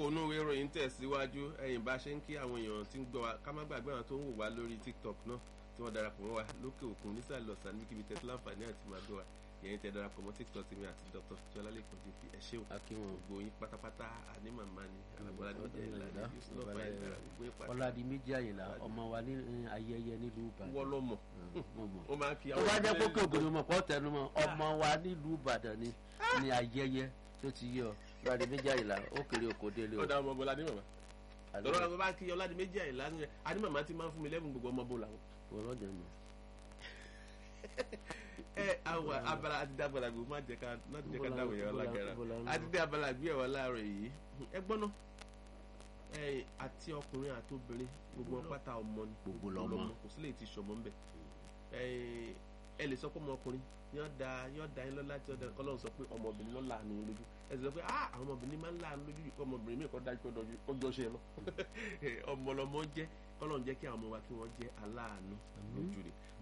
kókó inú ìwé ìròyìn tẹ̀síwájú ẹ̀yìn bá ṣe ń kí àwọn èèyàn tí ń gbọ́ wa ká má gbàgbé àwọn tó ń wò wá lórí tiktok náà tí wọ́n darapọ̀ mọ́ wa lókè òkun nísàlẹ̀ ọ̀sán níbikíbi tẹ̀sí láǹfààní àti máa gbọ́ wa ìyẹn tẹ darapọ̀ mọ́ tiktok mi àti dr jọlálẹ́kùn jp ẹ ṣé o akínwọn gbogbo yín pátápátá àní màmá ni alábọ́lá ní ọjà ìlànà yusuf ọba ìlànà gbogbo yín pátá ọládì méjì àyìnlá ọmọ wa ní eh, ayẹyẹ nílùú ìbàdàn wọ́n lọ́mọ mo mọ̀. ó máa ń kí tó bá jẹ́ ilé pókè ògùn ni mo pọ̀ tẹnu mọ́ ọmọ wa nílùú ìbàdàn ni ní ayẹyẹ tó ti yẹ ọ ọládì méjì àyìnlá ó kéré oko délé o ọ̀dà ọmọ bọ́lá ní màmá lọ́rọ́ àwọn bá kí ọládì méjì àìlá ní àní màmá ti máa ń fún mi lẹ́bùn gbogbo ọmọ bọ́lá wọn. ọlọ́dẹ nù. ẹ àwọn abala àti dá abala gbogbo má jẹ ká má jẹ ká Bọ́lá- dáwọ yẹn Bọ́lá- ọlágara Bọ́lá ń lọ. àti dé abala gbé ẹwà láàárọ̀ yìí ẹ gbọ́ná ẹ àti ọkùnrin àti obìnrin gbogbo wọn pátá ọmọ ni Gbogbo lọmọ. kò sí lè ti sọmọ ńbẹ ẹ ẹ lè sọ pé ọmọkùnrin yóò da yóò da yín lọ́la tí ó da kọ́lọ́run sọ pé ọmọbìnrin ló láàánú yín lójú ẹ sì sọ pé ah àwọn ọmọbìnrin máa ń láàánú lójú yìí kọ́ ọmọbìnrin mi kọ́ dájú pé ọjọ́ ṣe lọ ọmọlọmọ jẹ́ kọ́lọ́run jẹ́ kí àwọn ọmọ wa kí wọ́n jẹ́ aláàánú lójú rẹ̀